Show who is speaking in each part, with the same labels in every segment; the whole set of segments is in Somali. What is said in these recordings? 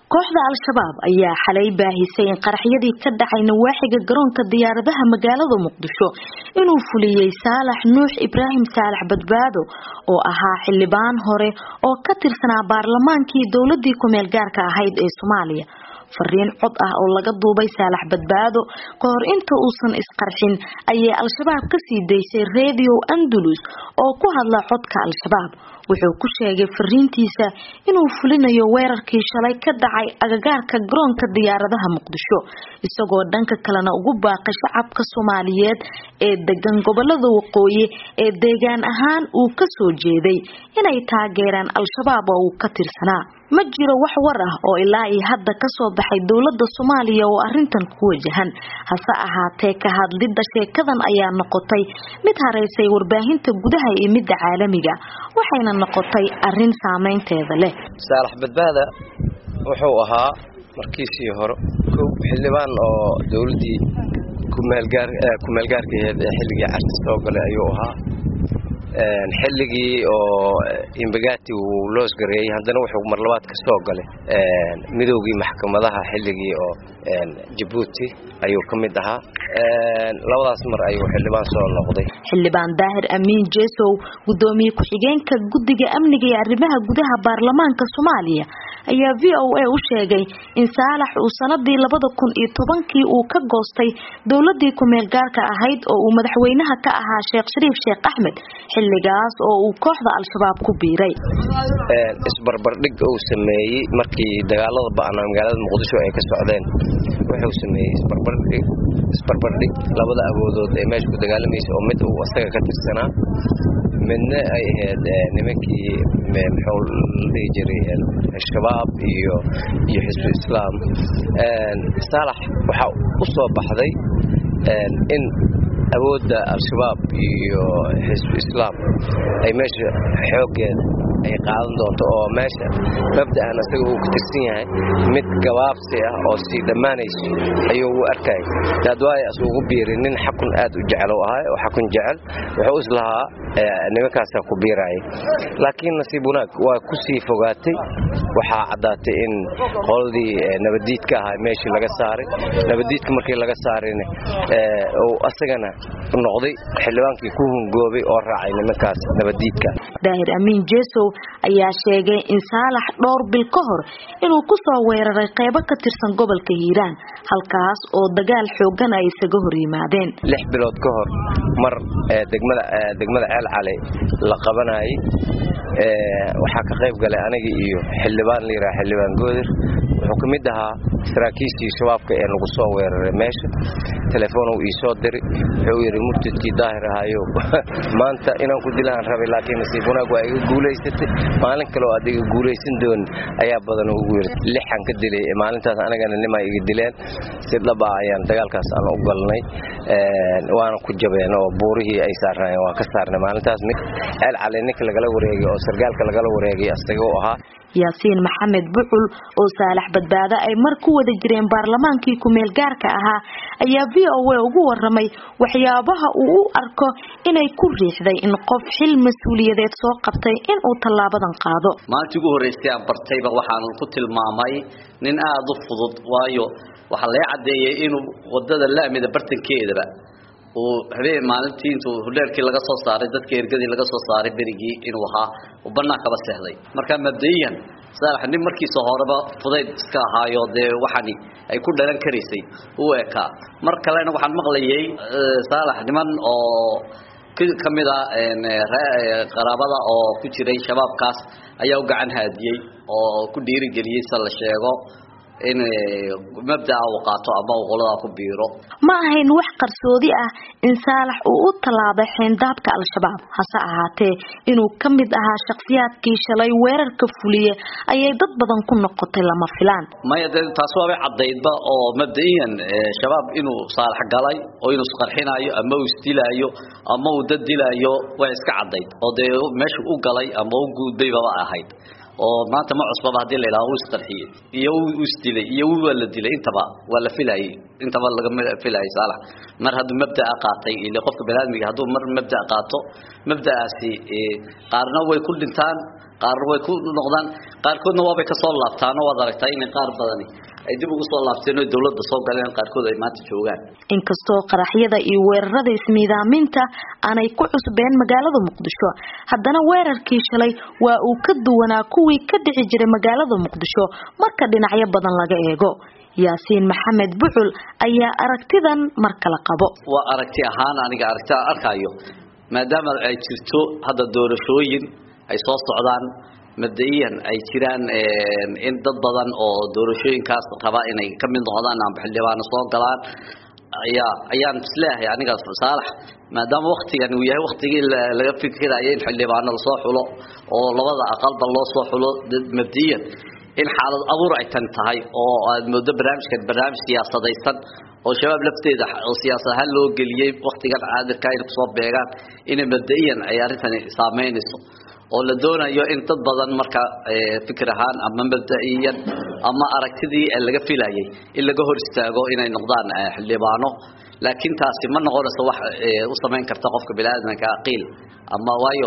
Speaker 1: kooxda al-shabaab ayaa xalay baahisay in qaraxyadii ka dhacay nawaaxiga garoonka diyaaradaha magaalada muqdisho inuu fuliyey saalax nuux ibraahim saalax badbaado oo ahaa xildhibaan hore oo ka tirsanaa baarlamaankii dowladii kumeel gaarka ahayd ee soomaaliya fariin cod ah oo laga duubay saalax badbaado ka hor inta uusan isqarxin ayay al-shabaab kasii daysay radio andalus oo ku hadla codka al-shabaab wuxuu ku sheegay fariintiisa inuu fulinayo weerarkii shalay ka dhacay agagaarka garoonka diyaaradaha muqdisho isagoo dhanka kalena ugu baaqay shacabka soomaaliyeed ee degan gobolada waqooyi ee deegaan ahaan uu kasoo jeeday inay taageeraan al-shabaab oo uu ka tirsanaa ma jiro wax war ah oo ilaa iyo hadda kasoo baxay dowlada soomaaliya oo arintan ku wajahan hase ahaatee ka hadlidda sheekadan ayaa noqotay mid haraysay warbaahinta gudaha iyo midda caalamiga waxayna noqotay arin saameynteeda leh
Speaker 2: saalax badbaada wuxuu ahaa markiisii hore kow xildhibaan oo dowladii kumeelgaarkaheed ee xilligii carti soo galay ayuu ahaa xilligii oo imbagati uu loosgareeyey haddana wuxuu marlabaad ka soo galay midoogii maxkamadaha xilligii oo jabuuti ayuu ka mid ahaa labadaas mar ayuu xildhibaan soo noqday
Speaker 1: xildhibaan daahir amiin jesow gudoomiye ku-xigeenka guddiga amniga iyo arrimaha gudaha baarlamaanka soomaaliya ayaa v o a u sheegay in saalax uu sanadii labada kun iyo tobankii uu ka goostay dowladii kumeel gaarka ahayd oo uu madaxweynaha ka ahaa sheekh shariif sheekh axmed xilligaas oo uu kooxda al-shabaab ku biiray
Speaker 2: isbarbardhig uu sameeyey markii dagaalada ba'naa magaalada muqdisho ay ka socdeen wuxuu sameeyey isbarbardhig isbarbardhig labada awoodood ee meesha ku dagaalamaysa oo mid uu asaga ka tirsanaa midna ay ahayd nimankii muxuu la dhihi jiray shabaab iyo iyo xisbu islaam saalax waxaa u soo baxday in awoodda al-shabaab iyo xisbu islaam ay meesha xooggeeda ay qaadan doonto oo meesha mabda'an asaga uu ka tirsan yahay mid gabaabsi ah oo sii dhammaanayso ayuu u arkayay daadwaaya as ugu biiray nin xakun aad u jecel u ahay oo xakun jecel wuxuu islahaa nimankaasaa ku biiraayay laakiin nasiib wanaag waa ku sii fogaatay waxaa caddaatay in qoladii nabaddiidka ahaa meeshii laga saaray nabaddiidka markii laga saarayna uu asagana noqday xildhibaankii ku hungoobay oo raacay nimankaas nabaddiidka
Speaker 1: daahir amiin jesow ayaa sheegay in saalax dhowr bil ka hor inuu ku soo weeraray qeybo ka tirsan gobolka hiiraan halkaas oo dagaal xoogan ay isaga hor yimaadeen
Speaker 2: lix bilood ka hor mar degmada degmada ceel cali la qabanayay waxaa ka qayb galay aniga iyo xildhibaan la yidhaha xildhibaan goodir wuxuu ka mid ahaa saraakiishii shabaabka ee nagu soo weeraray meesha telefoonu ii soo diri wuxuu yidhi murtidkii daahir ahaayo maanta inaan ku dilaan rabay laakiin nasiib wanaag waa iga guulaysatay maalin kaleoo aad iga guulaysan doonin ayaa badan ugu yiri lixan ka dilay maalintaas anigana nimaa iga dileen si dhaba ayaan dagaalkaas aan u galnay waana ku jabeen oo buurihii ay saarnaayeen waa ka saarnay maalintaas ceel cali ninka lagala wareegay oo sargaalka lagala wareegay asaga u ahaa
Speaker 1: yaasiin maxamed bucul oo saalax badbaado ay mar ku wada jireen baarlamaankii kumeel gaarka ahaa ayaa v o a ugu waramay waxyaabaha uu u arko inay ku riixday in qof xil mas-uuliyadeed soo qabtay inuu tallaabadan qaado
Speaker 3: maalintii ugu horreysay aan bartayba waxaan ku tilmaamay nin aada u fudud waayo waxaa laga caddeeyey inuu wadada laamida bartankeedaba uu habeen maalintii intuu hudheerkii laga soo saaray dadka ergadii laga soo saaray berigii inuu ahaa uu bannaan kaba seexday marka mabda'iyan saalax nin markiisa horeba fudayd iska ahaayo dee waxani ay ku dhalan karaysay uu ekaa mar kalena waxaan maqlayay saalax niman oo ka mid a qaraabada oo ku jiray shabaabkaas ayaa u gacan haadiyey oo ku dhiirigeliyey se la sheego in mabdaa uu qaato ama uu qoladaa ku biiro
Speaker 1: ma ahayn wax qarsoodi ah in saalax uu u tallaabay xeendaabka al-shabaab hase ahaatee inuu ka mid ahaa shakhsiyaadkii shalay weerarka fuliye ayay dad badan ku noqotay lama filaan
Speaker 3: maya de taas waabay caddaydba oo mabda'iyan shabaab inuu saalax galay oo inuu isqarxinaayo ama uu isdilaayo ama uu dad dilaayo waa iska caddayd oo dee meesha u galay ama u guudbaybaba ahayd oo maanta ma cusbaba hadii la yidhaha uu isqarxiyey iyo uu isdilay iyo waa la dilay intaba waa la filayay intaba lagama filayay saalax mar hadduu mabda'a qaatay ile qofka baniaadmiga hadduu mar mabda' qaato mabda'aasi qaarna way ku dhintaan qaarna way ku noqdaan qaarkoodna waabay kasoo laabtaan oo waad aragtaa inay qaar badani ay dib ugu soo laabteen oo dawladda soo galeen qaarkood ay maanta joogaan
Speaker 1: inkastoo qaraxyada iyo weerarada ismiidaaminta aanay ku cusbeen magaalada muqdisho haddana weerarkii shalay waa uu ka duwanaa kuwii ka dhici jiray magaalada muqdisho marka dhinacyo badan laga eego yaasiin maxamed bucul ayaa aragtidan mar kale qabo
Speaker 3: waa aragti ahaan aniga aragti aan arkayo maadaama ay jirto hadda doorashooyin ay soo socdaan mabda-iyan ay jiraan in dad badan oo doorashooyinkaas raba inay ka mid noqdaan amba xildhibaano soo galaan ayaa ayaan isleeyahay aniga saalax maadaama waktigan uu yahay waktigii laga fikiraya in xildhibaano lasoo xulo oo labada aqalba loo soo xulo mabdiyan in xaalad abuur ay tan tahay oo aad moodo barnaamijkan barnaamij siyaasadaysan oo shabaab lafteeda oo siyaasad ahaan loo geliyey waktigan caadirka inay kusoo beegaan inay mabda-iyan ay arrintani saameynayso oo la doonayo in dad badan marka fikir ahaan ama mabda-iyan ama aragtidii laga filayay in laga hor istaago inay noqdaan xildhibaano laakiin taasi ma noqonayso wax u samayn karta qofka biniaadamka aqiil ama waayo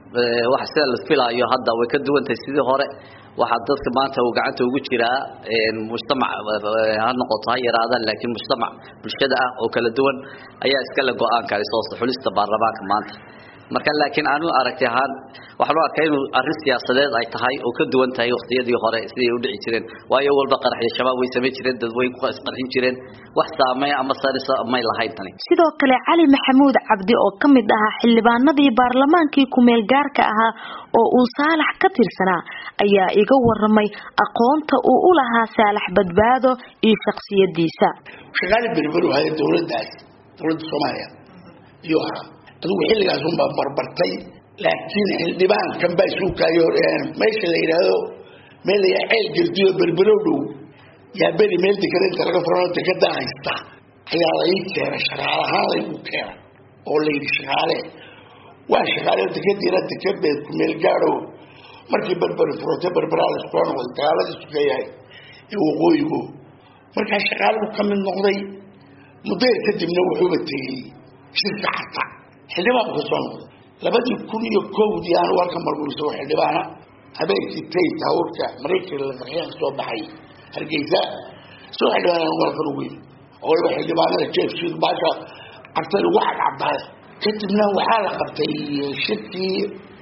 Speaker 3: wax sida la filaayo hadda way ka duwan tahay sidii hore waxaa dadka maanta uu gacanta ugu jiraa mujtamac ha noqoto ha yaraadaan laakiin mujtamac bulshada ah oo kala duwan ayaa iskale go-aanka soo xulista baarlamaanka maanta marka laakiin aanu aragti ahaan waxaan u arkaa inuu arrin siyaasadeed ay tahay oo ka duwan tahay waqtiyadii hore siday u dhici jireen waayo walba qaraxyo shabaab way samayn jireen dad way ku isqarxin jireen wax saameyn ama sarisa may lahayn tani
Speaker 1: sidoo kale cali maxamuud cabdi oo ka mid ahaa xildhibaanadii baarlamaankii ku-meel gaarka ahaa oo uu saalax ka tirsanaa ayaa iga waramay aqoonta uu u lahaa saalax badbaado iyo shaksiyadiisa
Speaker 4: shaqaali berberu haya dowladaas dowladda soomaaliya iyo ahaa adigu xilligaas unbaa barbartay laakiin xildhibaankan baa isuukaayo meesha la yidhaahdo meel la ceel geldiyo berberow dhow yaa beri meel dekereynta laga furanoo dekedaa haysta ayaa lai keenay shaqaale ahaan laygu keena oo la yidhi shaqaale waa shaqaale dekediina dekedeed ku meel gaadho markii berberi furata berberaa la soo noqday dagaaladii sukeeyahay ee waqooyigu markaa shaqaaluhu ka mid noqday mudayr kadibna wuxuuba tegey shirka carta xildhibaan ka soo noqday labadii kun iyo kowdii aan warka marguursa oo xildhibaana habeenkii tay taawurka maraykanka la qarxiyaan soo baxay hargeysa soo xildhibaan warkan ugu yimi oo waliba xildhibaanada jeefshiid baasha cartay lagu cadcadaay kadibna waxaa la qabtay shirkii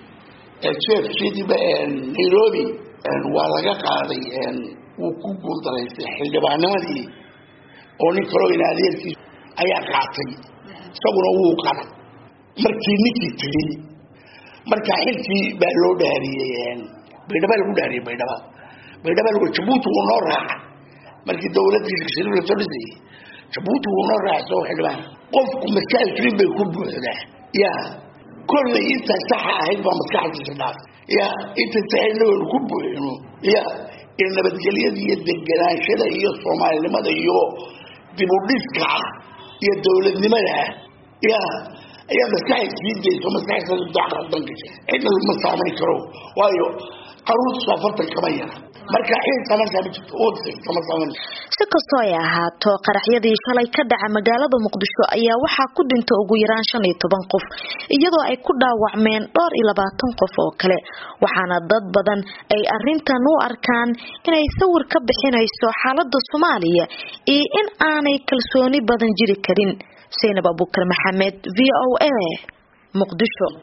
Speaker 4: jeefshiidba nairobi waa laga qaaday wuu ku guuldaraystay xildhibaanimadii oo nin kaloo in adeerkiis ayaa qaatay isaguna wuu qaday markii ninkii tegey markaa xilkii baa loo dhaariyey baydhaba lagu dhaariyey baydhaba baydhaba lagu jabuuti wuu noo raaca markii dawladdii shirkshir la soo dhisayey jabuuti wuu noo raaca soo xildhibaan qofku maskaxdiisii bay ku buuxdaa ya kollay intaa saxa ahayd baa maskaxdiisa dhaaf ya inta saxayna waynu ku buuxino ya in nabadgelyada iyo deganaanshada iyo soomaalinimada iyo dibudhiska ah iyo dawladnimada ah ya ayaa maskaxay sii dayso maskaxdadan gashay cidna ma saamayn karo waayo qaruurtiisu afartan kama yara marka cid samaysaa ma jirto kama samayn
Speaker 1: si kastoo ay ahaato qaraxyadii shalay ka dhaca magaalada muqdisho ayaa waxaa ku dhinta ugu yaraan shan iyo toban qof iyadoo ay ku dhaawacmeen dhowr iyo labaatan qof oo kale waxaana dad badan ay arintan u arkaan inay sawir ka bixinayso xaalada soomaaliya iyo in aanay kalsooni badan jiri karin zaynab abukar maxamed v o a muqdisho